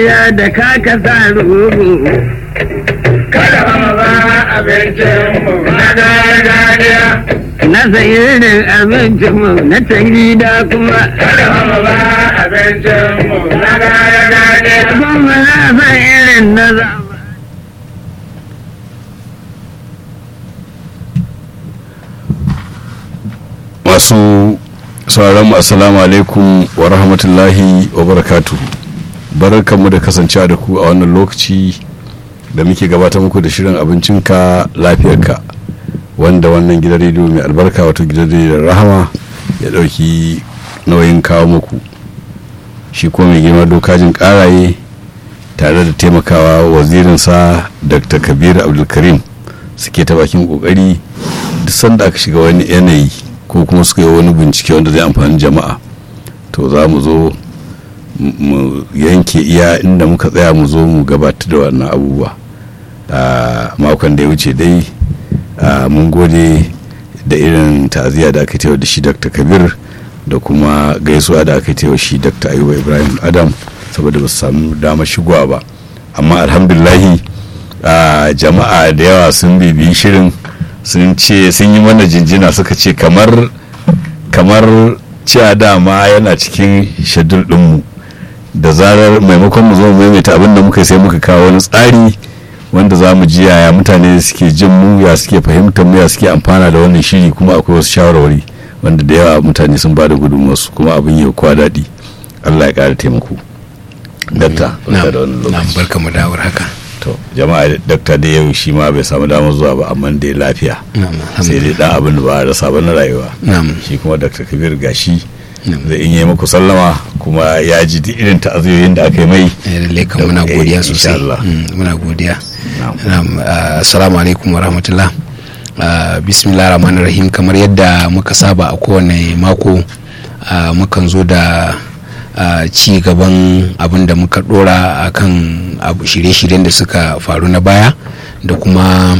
ya da kaka sa rubu kada mu ba abincin mu na gargajiya na sayirin abincin mu na can da kuma kada mu ba abincin mu na gargajiya kuma na san irin na zama masu sauran mu assalamu alaikum wa rahmatullahi wa barakatu barkanmu da kasancewa da ku a wannan lokaci da muke gabatar muku da shirin abincinka lafiyarka wanda wannan gidan rediyo mai albarka wato gidan rediyon rahama ya dauki nauyin kawo muku shi kuma mai girma dokajin karaye tare da taimakawa wazirinsa dr kabir abdulkarim suke ta bakin kokari duk sanda aka shiga wani yanayi ko kuma suka yi wani bincike wanda zai amfani jama'a to za mu zo mu yanke iya inda muka tsaya mu zo mu gabatar da wannan abubuwa a makon da ya wuce dai mun gode da irin ta'aziyya da aka tewa da shi dr kabir da kuma gaisuwa da aka tewa shi dr ayuba ibrahim adam saboda ba su samu damar shigowa ba amma alhamdulahi jama'a da yawa sun bibiyi shirin sun ce sun yi mana jinjina suka ce kamar kamar cewa dama yana cikin shadul ɗinmu da zarar maimakon mu zo mu maimaita abin da muka sai muka kawo wani tsari wanda za mu ji yaya mutane suke jin mu ya suke fahimtar mu ya suke amfana da wannan shiri kuma akwai wasu shawarwari wanda da yawa mutane sun ba da gudunmuwarsu kuma abin yi kowa daɗi allah ya ƙara taimako dakta da wannan lokaci barka mu dawar haka to jama'a dakta da yau shi ma bai samu damar zuwa ba amma da lafiya sai dai dan abin da ba a rasa ba na rayuwa shi kuma dakta kabir gashi zai in yi muku sallama kuma ya ji duk irin ta'aziyoyin da aka yi mai lalle kan muna godiya sosai muna godiya assalamu alaikum wa rahmatullah bismillah rahman rahim kamar yadda muka saba a kowane mako mukan zo da ci gaban abin da muka dora a kan shirye-shiryen da suka faru na baya da kuma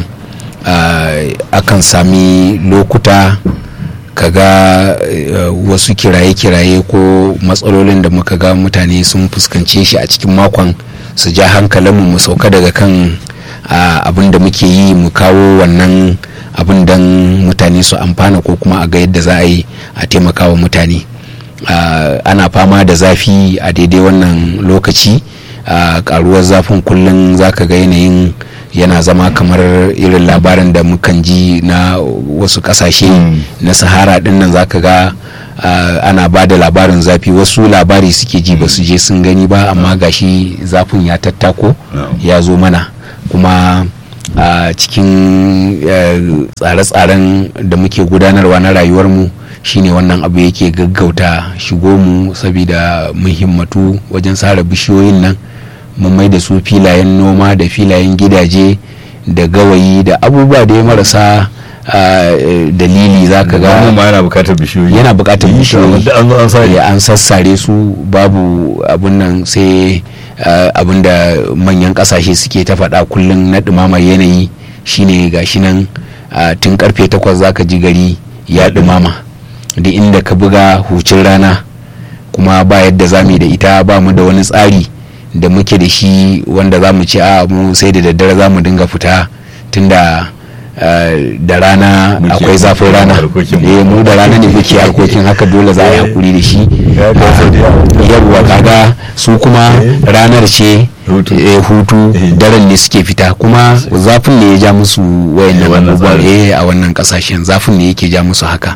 akan sami lokuta kaga wasu kiraye-kiraye ko matsalolin da muka ga mutane sun fuskance shi a cikin makon su ja hankalinmu mu sauka daga kan abin da muke yi mu kawo wannan abin don mutane su amfana ko kuma a ga yadda za a yi a taimakawa mutane ana fama da zafi a daidai wannan lokaci karuwar zafin kullum zaka ga yanayin yana zama kamar irin labarin da mukan ji na wasu kasashe na sahara din nan zaka ga ana ba da labarin zafi wasu labari suke ji ba su je sun gani ba amma gashi zafin ya tattako ya zo mana kuma a cikin tsare-tsaren da muke gudanarwa na rayuwarmu shine wannan abu yake gaggauta shigo mu saboda muhimmatu wajen sare bishiyoyin nan mun mai da su filayen noma da filayen gidaje da gawayi da abubuwa da ya marasa dalili za ka ga yana bukatar bishiyoyi yana bukatar bishiyoyi an sassare su babu abun nan sai abin da manyan kasashe suke ta faɗa kullum na ɗumamar yanayi shine gashi nan tun karfe takwas zaka ji gari ya ɗumama duk inda ka buga hucin rana kuma ba yadda za mu da ita ba mu da wani tsari da muke da shi wanda za mu ce a mu sai da daddare za mu dinga fita tunda da rana akwai zafin rana eh mu da rana ne muke harkokin haka dole za a yi hakuri da shi yawwa kaga su kuma ranar ce hutu daren ne suke fita kuma zafin ne ya ja musu wayannan abubuwan a wannan kasashen zafin ne yake ja musu haka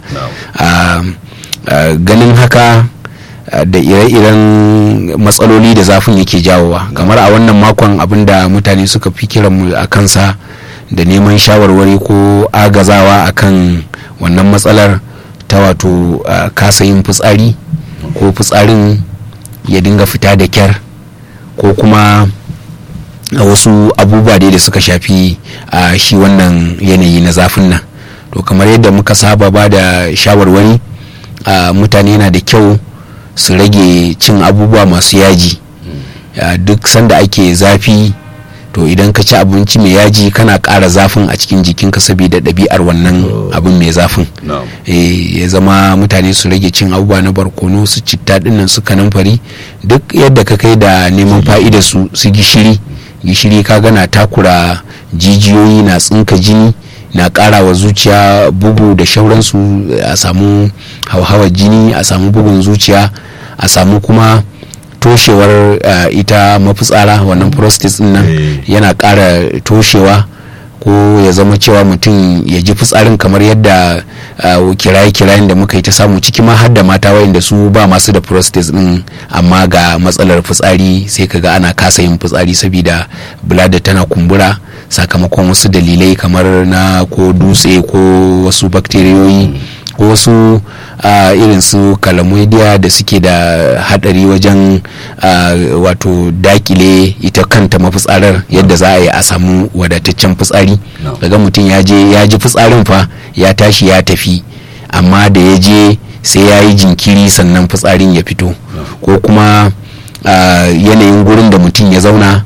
ganin haka da ire-iren matsaloli da zafin yake jawowa kamar a wannan makon abinda mutane suka fi kiranmu a kansa da neman shawarwari ko agazawa akan wannan matsalar ta wato kasa yin fitsari ko fitsarin ya dinga fita da kyar ko kuma a wasu abubuwa dai da suka shafi a shi wannan yanayi na zafin nan to kamar yadda muka saba ba da shawarwari mutane yana da kyau su rage cin abubuwa masu yaji duk sanda ake zafi to idan ka ci abinci mai yaji kana ƙara zafin a cikin jikinka saboda ɗabi'ar wannan abin mai zafin ya zama mutane su rage cin abubuwa na barkono su citta dinnan su kanamfari duk yadda ka kai da neman fa'ida su su gishiri gishiri ka gana takura jijiyoyi na tsinka jini na ƙara wa zuciya bugu da shauransu a samu hauhawar jini a samu bugun zuciya a samu kuma toshewar uh, ita mafitsara wannan prostate din nan yana ƙara toshewa ko ya zama cewa mutum ya ji fitsarin kamar yadda uh, kiraye-kirayen da muka yi ta samu ciki ma har da mata wayanda su ba masu da prostate din amma ga matsalar fitsari sai kaga ana kasa yin fitsari saboda bulada tana kumbura sakamakon wasu dalilai kamar na ko dutse ko wasu bakteriyoyi ko wasu uh, irin su kalamoidiya da suke da hadari wajen uh, wato dakile ita kanta mafitsarar yadda za a yi a samu wadataccen fitsari daga mutum ya je ya ji fitsarin fa ya tashi ya tafi amma da ya je sai ya yi jinkiri sannan fitsarin ya fito ko kuma uh, yanayin gurin da mutum ya zauna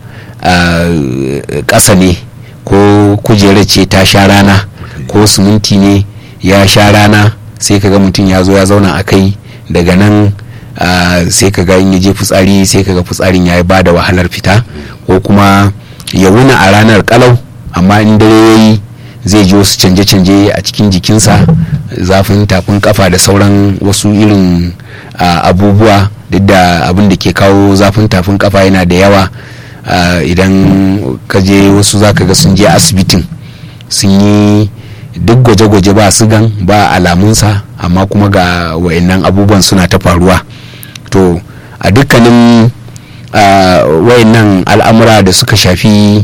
ƙasa ne ko kujerar ce ta sha rana ko siminti ne ya sha rana sai kaga mutum ya zo ya zauna a kai daga nan sai kaga in ya je fitsari sai kaga fitsarin ya ba da wahalar fita ko kuma ya wuna a ranar kalau amma in dare ya yi zai ji wasu canje-canje a cikin jikinsa zafin tafin kafa da sauran wasu irin abubuwa duk da abin da ke kawo zafin tafin kafa yana da yawa idan ka je wasu zaka ga sun je asibitin sun yi duk gwaje-gwaje ba sigan ba alamunsa amma kuma ga wayannan abubuwan suna ta faruwa to a dukkanin wayannan al'amura da suka shafi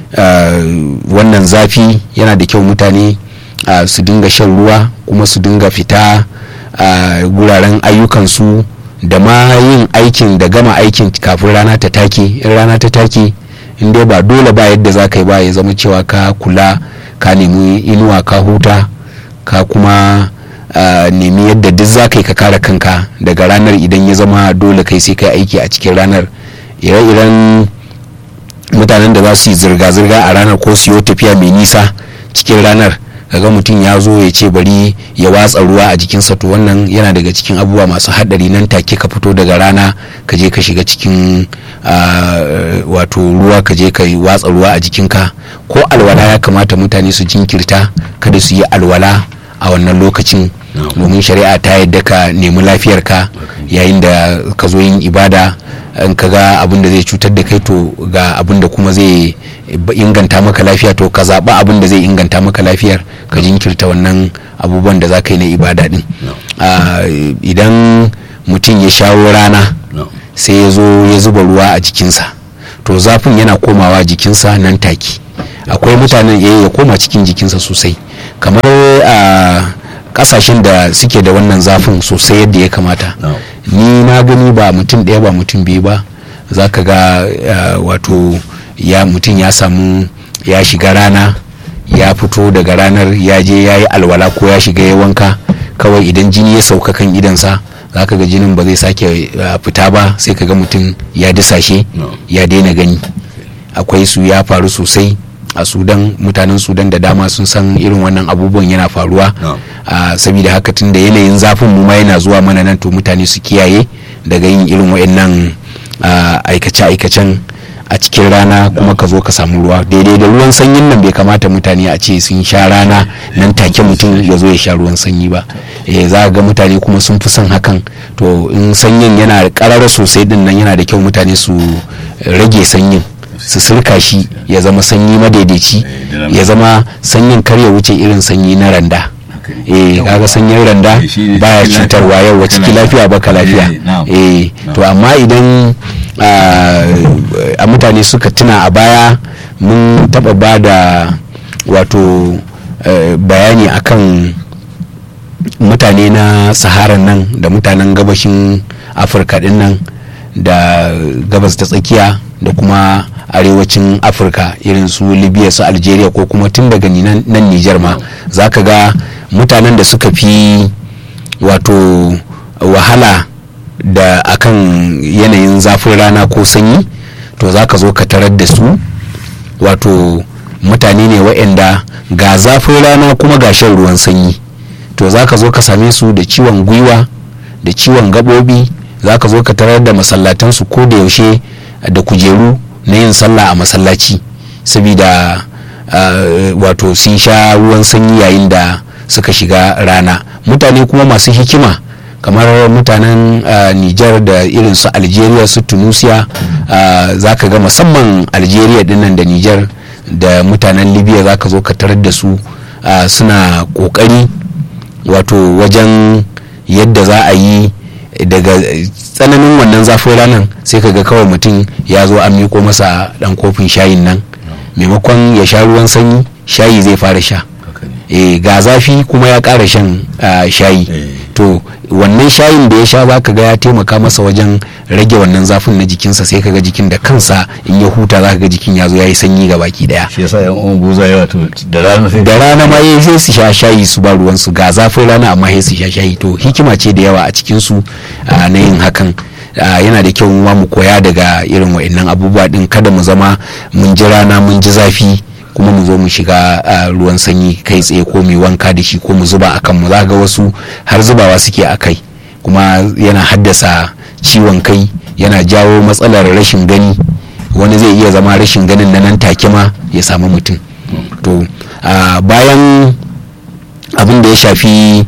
wannan zafi yana da kyau mutane su dinga shan ruwa kuma su dinga fita guraren ayyukansu da ma yin aikin da gama aikin kafin rana ta take in rana ta take in dai ba dole ba yadda za ka yi ba ya zama cewa ka kula ka nemi inuwa ka huta ka kuma uh, nemi yadda duk za ka yi ka kare kanka daga ranar idan ya zama dole kai sai kai aiki a cikin ranar ire-iren mutanen da za su yi zirga-zirga a ranar ko su yi tafiya mai nisa cikin ranar kaga mutum ya zo ya ce bari ya watsa ruwa a jikinsa to wannan yana daga cikin abubuwa masu haɗari nan take ka fito daga rana ka je ka shiga cikin wato ruwa ka je ka watsa ruwa a jikinka ko alwala ya kamata mutane su jinkirta kada su yi alwala a wannan lokacin domin shari'a ta yadda ka nemi lafiyarka yayin da ka zo yin ibada in ka ga abin da zai cutar da kai to ga abin da kuma zai inganta maka lafiya to ka zaɓa abin da zai inganta maka lafiyar ka jinkirta wannan abubuwan da za ka yi na ibada din idan mutum ya shawo rana sai ya zo ya zuba ruwa a jikinsa to zafin yana komawa jikinsa nan take akwai mutanen ya koma cikin jikinsa sosai kamar a kasashen da suke da wannan zafin sosai yadda ya kamata ni na gani ba mutum ɗaya ba mutum biyu ba za ka ga wato ya mutum ya samu ya shiga rana ya fito daga ranar ya je ya yi alwala ko ya shiga ya wanka kawai idan jini ya sauka kan idansa za ka ga jinin ba zai sake fita ba sai ka ga mutum ya disashe ya daina gani akwai su ya faru sosai a sudan mutanen sudan da dama sun san irin wannan abubuwan yana faruwa saboda haka tun da yanayin zafin mu ma yana zuwa mana nan to mutane su kiyaye daga yin irin wa'annan aikace-aikacen a cikin rana kuma ka zo ka samu ruwa daidai da ruwan sanyin nan bai kamata mutane a ce sun sha rana nan take mutum ya zo ya sha ruwan sanyi ba eh za ga mutane kuma sun fi son hakan to in sanyin yana karara sosai din nan yana da kyau mutane su rage sanyin su sirka shi ya zama sanyi madaidaici ya zama sanyin kar ya wuce irin sanyi na randa eh kaga sanyin randa baya cutarwa yau ciki lafiya baka lafiya eh to amma idan a mutane suka tuna a baya mun taba ba da wato bayani akan mutane na saharan nan da mutanen gabashin afirka din nan da gabas ta tsakiya da kuma arewacin afirka irin su libya su algeria ko kuma tun daga nan nijar ma za ka ga mutanen da suka fi wato wahala da akan yanayin zafin rana ko sanyi to za ka zo ka tarar da su wato mutane ne waɗanda ga zafin rana kuma ga shan ruwan sanyi to za ka zo ka same su da ciwon gwiwa da ciwon gabobi za ka zo ka tarar da masallatansu ko da yaushe da kujeru na yin sallah a masallaci saboda uh, wato sun sha ruwan sanyi yayin da suka shiga rana mutane kuma masu hikima kamar mutanen uh, nijar da irin su algeria su tunisia uh, za ka ga musamman algeria dinnan da nijar da mutanen libya za ka zo ka tarar da su uh, suna kokari wato wajen yadda za a yi daga tsananin wannan zafin ranar sai ka ga kawai mutum ya zo an miko masa dan kofin shayin nan maimakon ya sha ruwan sanyi shayi zai fara sha e, ga zafi kuma ya ƙara shan uh, shayi to wannan shayin da ya sha za ka ga ya taimaka masa wajen rage wannan zafin na jikinsa sai ka ga jikin da kansa in ya huta za ka ga jikin ya zo ya yi sanyi ga baki daya shi yasa yan uwan buza yawa to da rana sai da rana ma yayi sai su sha shayi su ba ruwan su ga zafin rana amma sai su sha shayi to hikima ce da yawa a cikin su uh, na yin hakan Uh, yana da kyau mu koya daga irin wa'annan abubuwa din kada mu zama mun ji rana mun ji zafi kuma mu zo mu shiga uh, ruwan sanyi kai tsaye ko mu wanka da shi ko mu zuba a kanmu za ga wasu har zubawa suke a kai kuma yana haddasa ciwon kai yana jawo matsalar rashin gani wani zai iya zama rashin ganin na nan take ma ya samu mutum to uh, bayan abin da ya shafi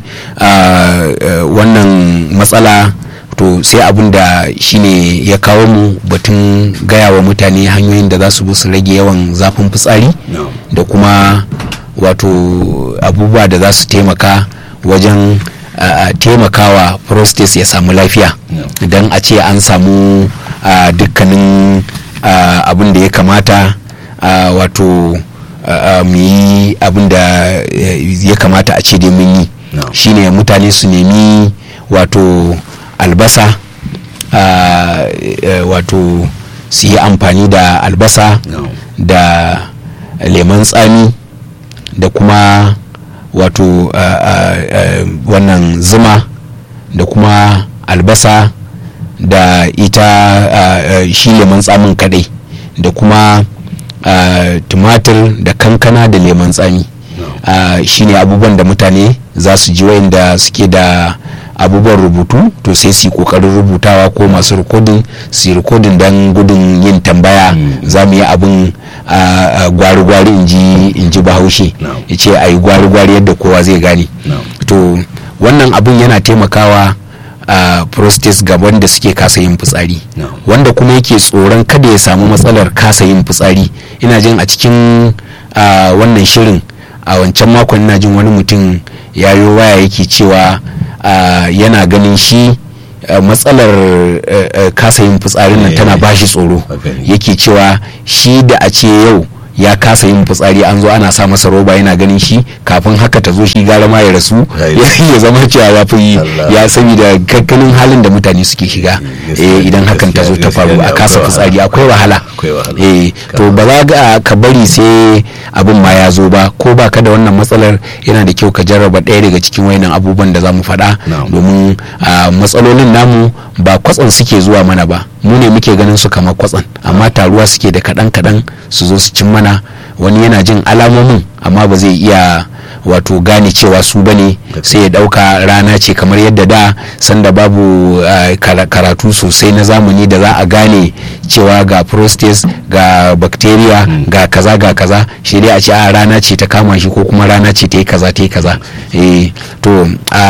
wannan matsala to sai abin da shine ya kawo mu batun gaya wa mutane hanyoyin da za su bi su rage yawan zafin fitsari da kuma wato abubuwa da za su taimaka wajen taimakawa prostate ya samu lafiya idan a ce an samu dukkanin abin da ya kamata wato mu yi abin da ya kamata a ce dai mun yi shine mutane su nemi wato albasa uh, uh, wato su yi amfani da albasa no. da lemon tsami da kuma wato uh, wannan zuma da kuma albasa da ita shi lemon tsamin kadai da kuma tumatir da kankana da lemon tsami no. shine abubuwan da mutane za su ji wayanda suke da abubuwan rubutu to sai su yi kokarin rubutawa ko masu rikodin su yi rikodin don gudun yin tambaya za mu yi abin gwari-gwari in ji bahaushe ya ce a yi gwari-gwari yadda kowa zai gane to wannan abin yana taimakawa a prostate ga wanda suke kasa yin fitsari wanda kuma yake tsoron kada ya samu matsalar kasa yin fitsari ina jin a cikin wannan shirin a wancan makon ina jin wani mutum ya yi waya yake cewa Uh, yana ganin shi uh, matsalar uh, kasa yin fitsarin nan tana bashi tsoro yake cewa shi da a ce yau ya kasa yin fitsari an zo ana sa masa roba yana ganin shi kafin haka ta zo shi gara ma ya rasu ya zama cewa ya fi ya saboda kakkanin halin da mutane suke shiga idan hakan ta zo ta faru a kasa fitsari akwai wahala to ba za ga ka bari sai abin ma ya zo ba ko ba ka da wannan matsalar yana da kyau ka jarraba ɗaya daga cikin wayannan abubuwan da za mu faɗa domin matsalolin namu ba kwatsan suke zuwa mana ba mu ne muke ganin su kamar kwatsan amma taruwa suke da kaɗan kaɗan su zo su cin mana wani yana jin alamomin amma ba zai iya wato gane cewa su bane sai ya dauka rana ce kamar yadda da sanda babu uh, karatu sosai na zamani da za a gane cewa ga prostate ga bacteria mm. ga kaza ga kaza shi dai a ce a rana ce ta kama shi ko kuma rana ce ta yi kaza ta yi kaza e, to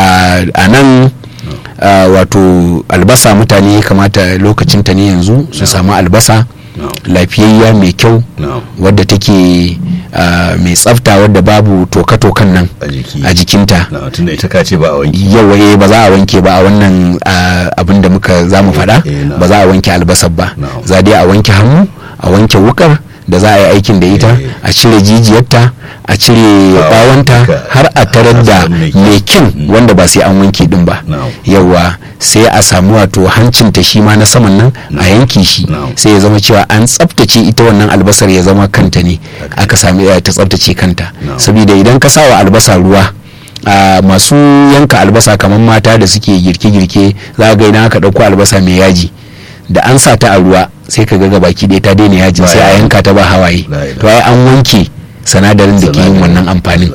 a nan uh, wato albasa mutane ya kamata lokacin ta ne yanzu su samu albasa No. lafiyayya mai kyau no. wadda take uh, mai tsafta wadda babu toka-tokan nan a jikinta no, tunda ita ka ce ba a wanke yawa ba za a wanke ba a wannan uh, abin da muka za mu faɗa ba za a wanke albasar ba za dai a wanke hannu a wanke wukar da za a yi aikin da ita a cire jijiyarta a cire bawanta har a tarar da mai kin wanda ba sai an wanke din ba yawa sai a samu wato hancinta shi ma na saman nan a yanki shi sai ya zama cewa an tsaftace ita wannan albasar ya zama kanta ne aka sami ta tsaftace kanta saboda idan ka sawa albasa ruwa a masu yanka albasa kamar mata da suke girke-girke za ga idan aka ɗauko albasa mai yaji da an sa ta a ruwa sai ka ga baki ɗaya ta daina yajin sai a yanka ta ba hawaye La ilaha. to ai an wanke sanadarin da ke yin wannan amfanin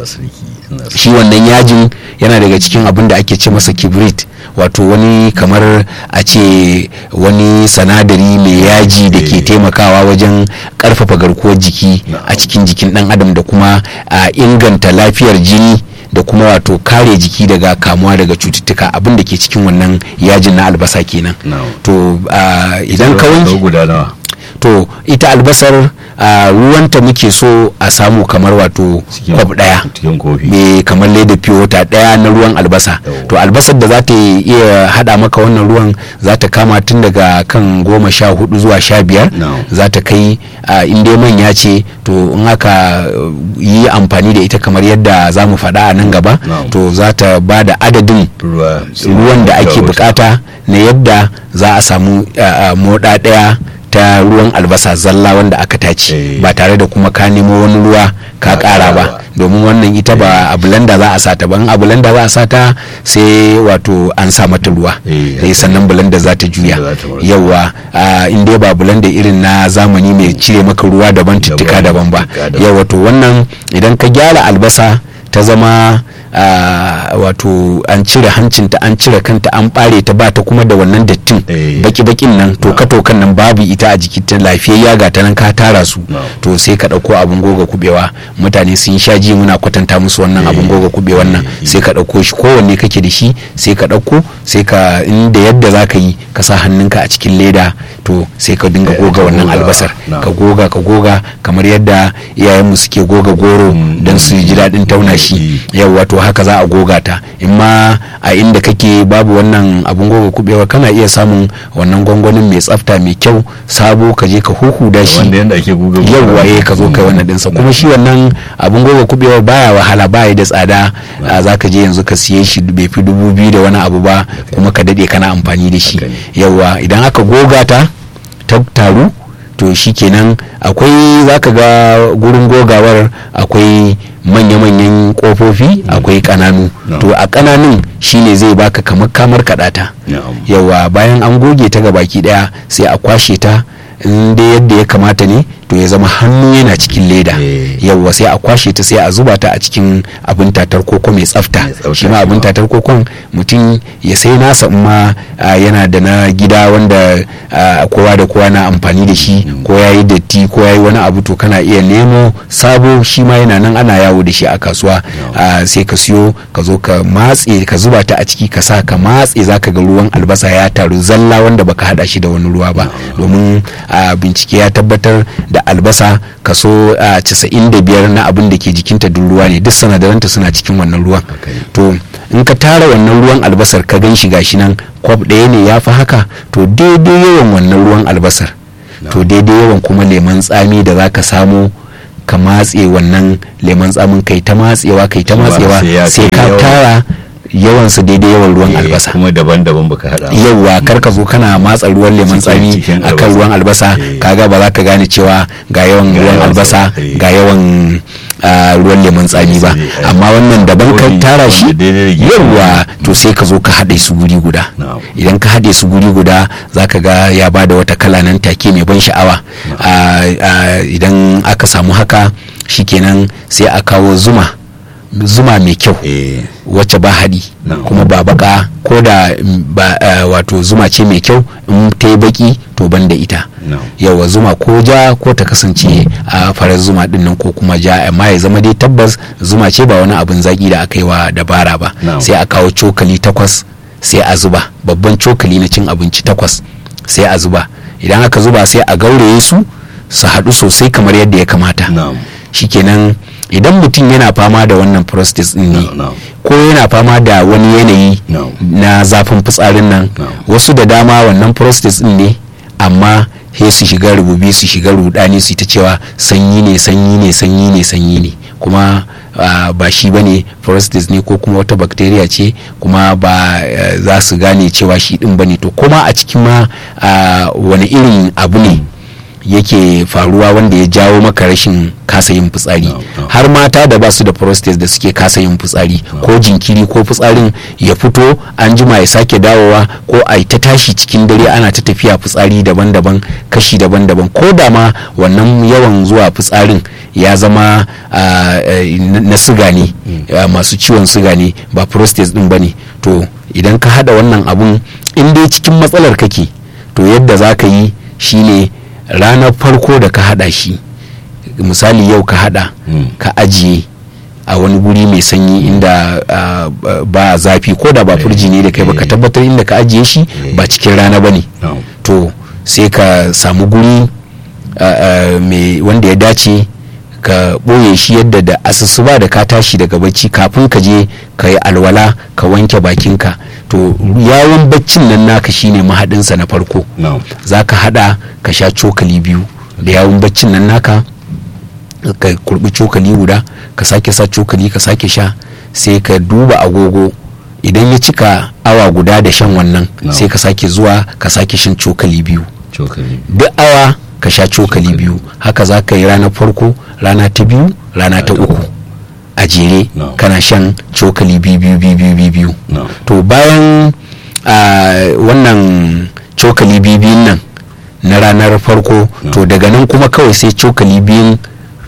shi wannan yajin yana daga cikin abin da ake ce masa kibrit wato wani kamar a ce wani sanadari mai yaji da ke Eh. taimakawa wajen karfafa garkuwar jiki a cikin jikin dan adam da kuma a inganta lafiyar jini da kuma wato kare jiki daga kamuwa daga cututtuka abin da ke cikin wannan yajin na albasa kenan Na'am. to a, idan ka wanke guda nawa to ita albasar a, ruwanta muke so a samu kamar wato Cikin- kwab daya cikin kofi mai kamar leda fiye wata daya na ruwan albasa Yau. to albasar da za ta iya hada maka wannan ruwan za ta kama tun daga kan goma sha hudu zuwa sha biyar No. za ta kai a inda manya ce to in aka uh, yi amfani da ita kamar yadda za mu faɗa a nan gaba No. to za ta ba da adadin ruwa ruwan da ake bukata na yadda za a samu uh, uh, moda daya ta ruwan albasa zalla wanda aka tace Eh. ba tare da kuma ka nemo wani ruwa ka Ka kara ƙara ba ba. domin wannan ita ba a blender za a sata ba in a blender za a sata sai wato an sa mata ruwa Eh, sai sannan blender za ta juya Za ta warke. yawa uh, in dai ba blender irin na zamani mai cire maka ruwa daban tuttuka daban ba tuttuka daban. yawa to wannan idan ka gyara albasa ta zama uh, wato an cire hancinta an cire kanta an bare ta ba ta kuma da wannan dattin Eh. baki-bakin nan toka-tokan nan babu ita a jikin ta lafiyayya ga ta nan ka tara su No. to sai ka ɗauko abin goga kubewa mutane sun sha ji muna kwatanta musu wannan Eh. abin goga kubewan nan Eh. sai ka ɗauko shi kowanne kake da shi sai ka ɗauko sai ka inda yadda za ka yi ka sa hannunka a cikin leda to sai ka dinga Eh, goga ka wannan goga, albasar no. ka goga ka goga kamar yadda iyayenmu suke goga goro Mm, don su ji daɗin tauna shi mm. yawwa to haka za a goga ta in ma a inda kake babu wannan abun goga kubewa kana iya samun wannan gwangwanin mai tsafta mai kyau sabo ka je ka huhuda shi wanda yanda ake guga yawwa eh ka zo kai wannan dinsa kuma shi wannan abun goga kubewa baya wahala baya da tsada a zaka je yanzu ka siye shi bai fi dubu biyu da wani abu ba kuma ka dade kana amfani da shi Haka ne. yawwa idan aka goga ta ta taru to shikenan akwai zaka ga gurin gogawar akwai manya-manyan kofofi akwai kananu No. to a kananun shine zai baka kamar kamar kadata Na'am. yawa bayan an goge ta ga baki daya sai a kwashe ta in dai yadda ya kamata ne to ya zama hannu yana cikin leda Eh. yawa sai a kwashe ta sai a zuba ta a cikin abin tatar koko mai tsafta Mai tsafta shi ma shi abin ma. tatar kokon mutum ya sai nasa in ma ah, yana da na gida wanda ah, kowa da kowa na amfani da shi ko ya yi datti ko ya yi wani abu to kana iya nemo sabo shi ma yana nan ana yawo da shi a kasuwa Ah, sai ka siyo ka zo ka matse ka zuba ta a ciki ka sa ka matse za ka ga ruwan albasa ya taru zalla wanda baka hada shi da wani ruwa ba domin ah, bincike ya tabbatar da albasa kaso ah, 95 na abin da ke jikinta duk ruwa ne duk sanadaranta suna cikin wannan ruwan to in ka tara wannan ruwan albasar ka gan shi gashi nan kwab ɗaya ne ya fi haka to daidai yawan wannan ruwan albasar to daidai yawan kuma leman tsami da za ka samu ka matse wannan leman tsamin kai ta matsewa kai ta Shi ma matsewa sai ya sai kai ka yawan- tara yawansu daidai yawan ruwan Eh, albasa kuma daban-daban baka hada ba. yauwa kar ka zo kana matsa ruwan lemon Cikin- tsami cikin akan albasa. ruwan albasa Eh. kaga ba za ka gane cewa ga yawan Ga ruwan yawan albasa sa, eh. ga yawan ah, ruwan lemon tsami ba Sai, eh, amma wannan daban ka wani tara shi wanda daidai da gefe. yauwa to sai ka zo ka haɗe su guri guda Na'am. idan ka haɗe su guri guda za ka ga ya ba da wata kala nan take mai ban sha'awa Ah, ah, idan aka samu haka shikenan sai a kawo zuma zuma mai kyau Eh, wacce ba haɗi Na'am. kuma ba baka ko da mm, ba eh, wato zuma ce mai kyau in ta yi baki to ban da ita Na'am. yawa zuma ko ja ko ta kasance a farar zuma din nan ko kuma ja amma ya zama dai tabbas zuma ce ba wani abin zaki da aka yi wa dabara ba Na'am. sai a kawo cokali takwas sai a zuba babban cokali na cin abinci takwas sai a zuba idan aka zuba sai a gauraye su su haɗu sosai kamar yadda ya kamata Na'am. shikenan idan mutum yana fama da wannan prostate din ne No, no. ko yana fama da wani yanayi No. na zafin fitsarin nan No. wasu da dama wannan prostate din ne amma he su shiga rububi su shiga rudani su ta cewa sanyi ne sanyi ne sanyi ne sanyi ne kuma ah, ba shi bane prostate ne ko kuma wata bacteria ce kuma ba eh, za su gane cewa shi din bane to kuma a cikin ma ah, wani irin abu ne yake faruwa wanda ya jawo maka rashin kasa yin fitsari No, no. har mata da ba su da prostate da suke kasa yin fitsari ko jinkiri ko fitsarin ya fito an jima ya sake dawowa ko a ta tashi cikin dare ana ta tafiya fitsari daban-daban kashi daban-daban ko da ma wannan yawan zuwa fitsarin ya zama ah, eh, na na siga ne ah, masu ciwon siga ne ba prostate din ba ne to idan ka hada wannan abun in dai cikin matsalar kake to yadda za ka yi shine ranar farko da ka hada shi misali yau ka hada Mm. ka ajiye a wani guri mai sanyi inda ah, ba- ba zafi ko da ba furji ne da kai ba ka eh. tabbatar inda ka ajiye shi Eh. ba cikin rana ba ne No. to sai ka samu guri ah, ah, mai wanda ya dace ka ɓoye shi yadda da asusuba da ka tashi daga bacci kafin ka je ka yi alwala ka wanke bakinka to yawon baccin nan naka shine mahaɗinsa na farko No. za ka hada ka sha cokali biyu da yawun baccin nan naka ka kurbi cokali guda ka sake sa cokali ka sake sha sai ka duba agogo idan ya cika awa guda da shan wannan No. sai ka sake zuwa ka sake shan cokali biyu Cokali. duk awa ka sha cokali biyu haka za ka yi ranar farko rana ta biyu rana ta ta uku uku. a jere No. kana shan cokali biyu biyu biyu biyu biyu biyu No. to bayan ah, wannan cokali biyu biyun nan na ranar farko No. to daga nan kuma kawai sai cokali biyun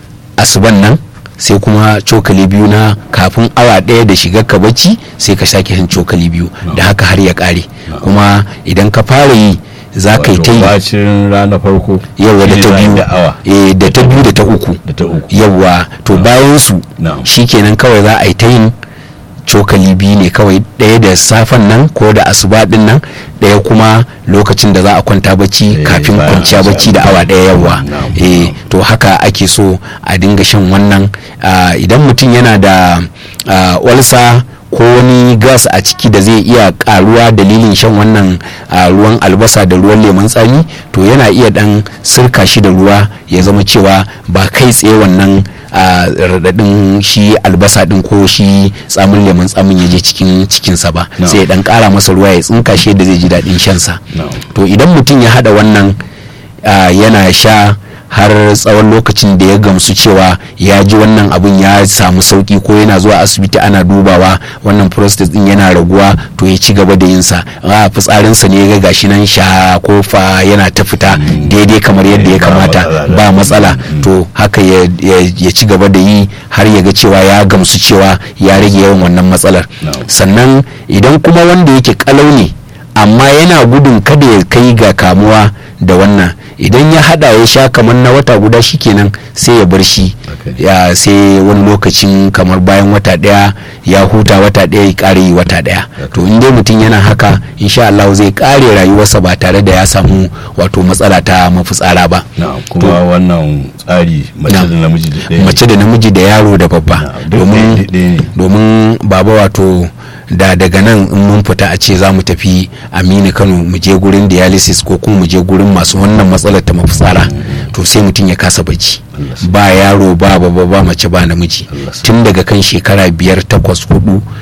asuban nan sai kuma cokali biyu na kafin awa ɗaya da shiga ka bacci sai ka sake shan cokali biyu No. da haka har ya ƙare No. kuma idan ka fara yi za ka yi ta Wato yi bacin rana farko yawa da shi ta za a yi biyu da awa eh da ta biyu da ta uku da ta uku yawa to bayan su Na'am. shikenan kawai za a yi ta yin cokali biyu ne kawai ɗaya da safen nan ko da asuba din nan ɗaya kuma lokacin da za a kwanta bacci Eh, kafin bayan kwanciya an bacci da sha awa ɗaya yawa Na'am, eh na'am. to haka ake so a dinga shan wannan ah, idan mutum yana da ah, walsa ko wani gas a ciki da zai iya karuwa dalilin shan wannan ah, ruwan albasa da ruwan lemon tsami to yana iya dan sirka shi da ruwa ya zama cewa ba kai tsaye wannan ah, raɗaɗin shi albasa din ko shi tsamin lemon tsamin ya je cikin cikinsa ba No. sai ya dan kara masa ruwa ya tsinka shi yadda zai ji daɗin shansa No. to idan mutum ya hada wannan ah, yana sha har tsawon lokacin da ya gamsu cewa ya ji wannan abun ya samu sauki ko yana zuwa asibiti ana dubawa wannan prostate din yana raguwa to ya ci gaba da yinsa a fitsarinsa ne ya ga gashi nan sha ko fa yana ta fita daidai kamar yadda ya Ba kamata matsala. ba matsala to haka ya, ya- ya ci gaba da yi har ya ga cewa ya gamsu cewa ya rage yawan wannan matsalar No. sannan idan kuma wanda yake kalau ne amma yana gudun kada ya kai ga kamuwa da wannan idan ya hada ya sha kamar na wata guda shikenan sai ya bar shi Okay. ya sai wani lokacin kamar bayan wata daya ya huta wata daya ya kare yi wata daya to in dai mutum yana haka insha Allah zai kare rayuwarsa ba tare da ya samu wato matsala ta mafitsara ba Na'am, kuma wannan tsari mace da Na'am. namiji da ɗaya ne. mace da namiji da yaro da babba Na'am, duk domin ɗaya- ɗaya ne. domin baba wato da daga nan in mun fita a ce za mu tafi aminu kano mu je gurin dialysis ko kuma mu je gurin masu wannan matsalar ta mafitsara to sai mutum ya kasa bacci Allah sa- ba yaro ba baba ba mace ba namiji Allah sa- tun daga kan shekara biyar takwas hudu